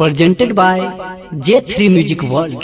presented by J3 Music World.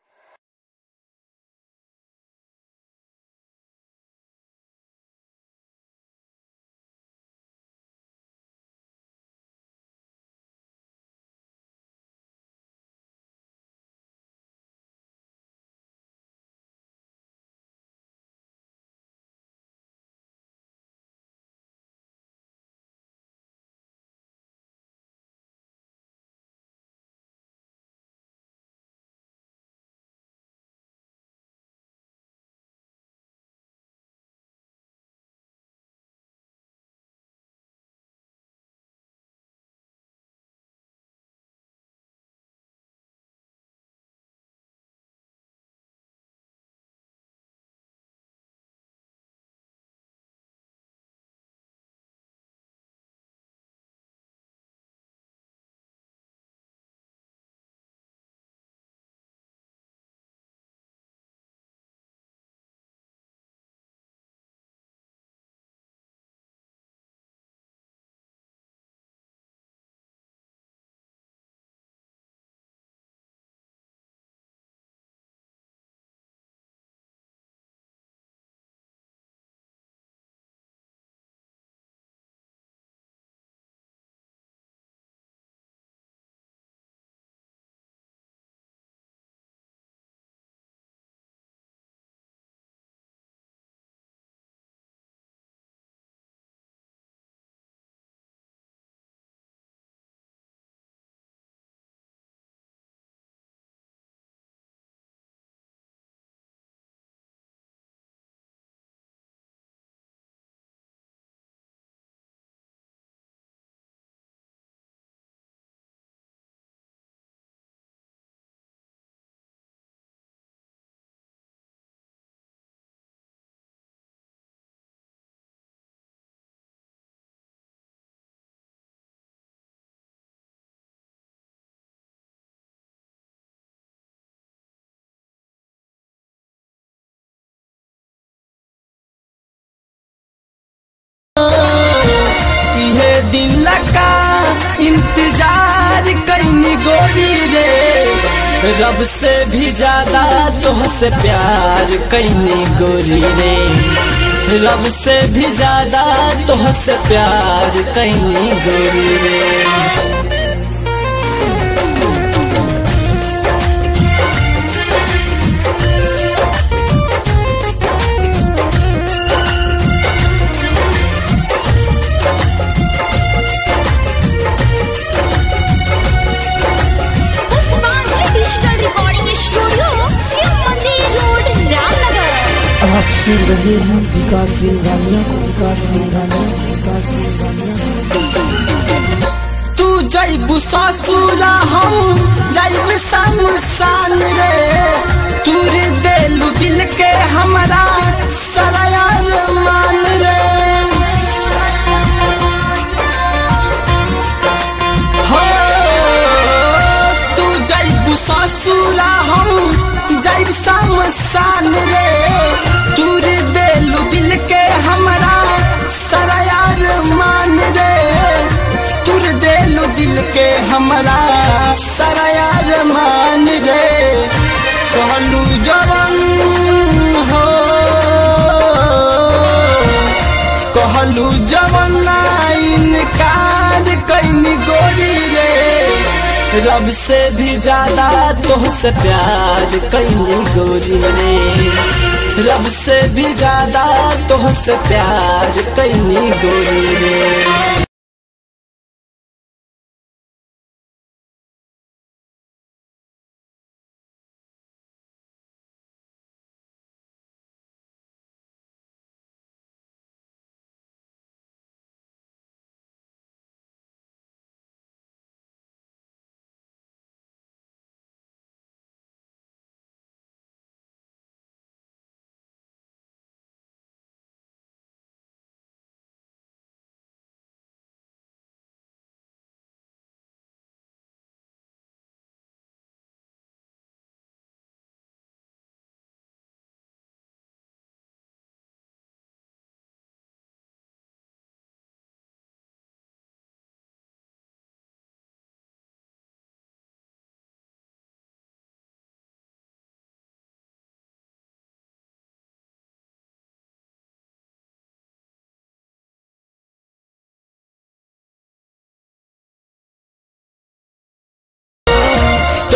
इहे दिल का इंतजार कैनी गोरी रे रब से भी ज्यादा तुहसे प्यार कैनी गोरी रे रब से भी ज्यादा तुहसे प्यार कैनी गोरी रे Osmania digital recording studio Shiv मंदिर रोड रामनगर आप सुन रहे हैं विकास सिंघानिया को विकास सिंघानिया को विकास सिंघानिया तू जैबू ससुरा हम जैब शमशान रे तूर देलू दिल के हमरा सरायार मान रे हो तू जैबू ससुरा हम जैब शमशान रे तूर देलू दिल के हमरा सरायार मान रे तुर देलू दिल के हमरा सरायार मान रे कहलू जवन हो कहलू जवन ना इनकार कैनी गोरी रे रब से भी ज्यादा तुहसे प्यार कैनी गोरी रे रब से भी ज्यादा तुहसे प्यार कैनी गोरी रे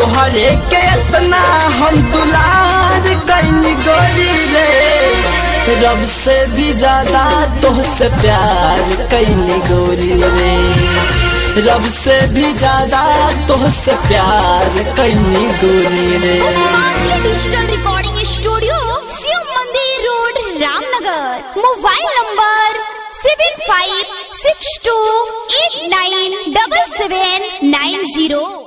तोहरे के इतना हम दुलार कैनी गोरी रे रब से भी ज्यादा तोहसे प्यार कैनी गोरी रे रब से भी ज्यादा तोहसे प्यार कैनी गोरी रे पुष्पांजलि डिजिटल रिकॉर्डिंग स्टूडियो शिव मंदिर road Ramnagar mobile number seven five six two eight nine double seven nine zero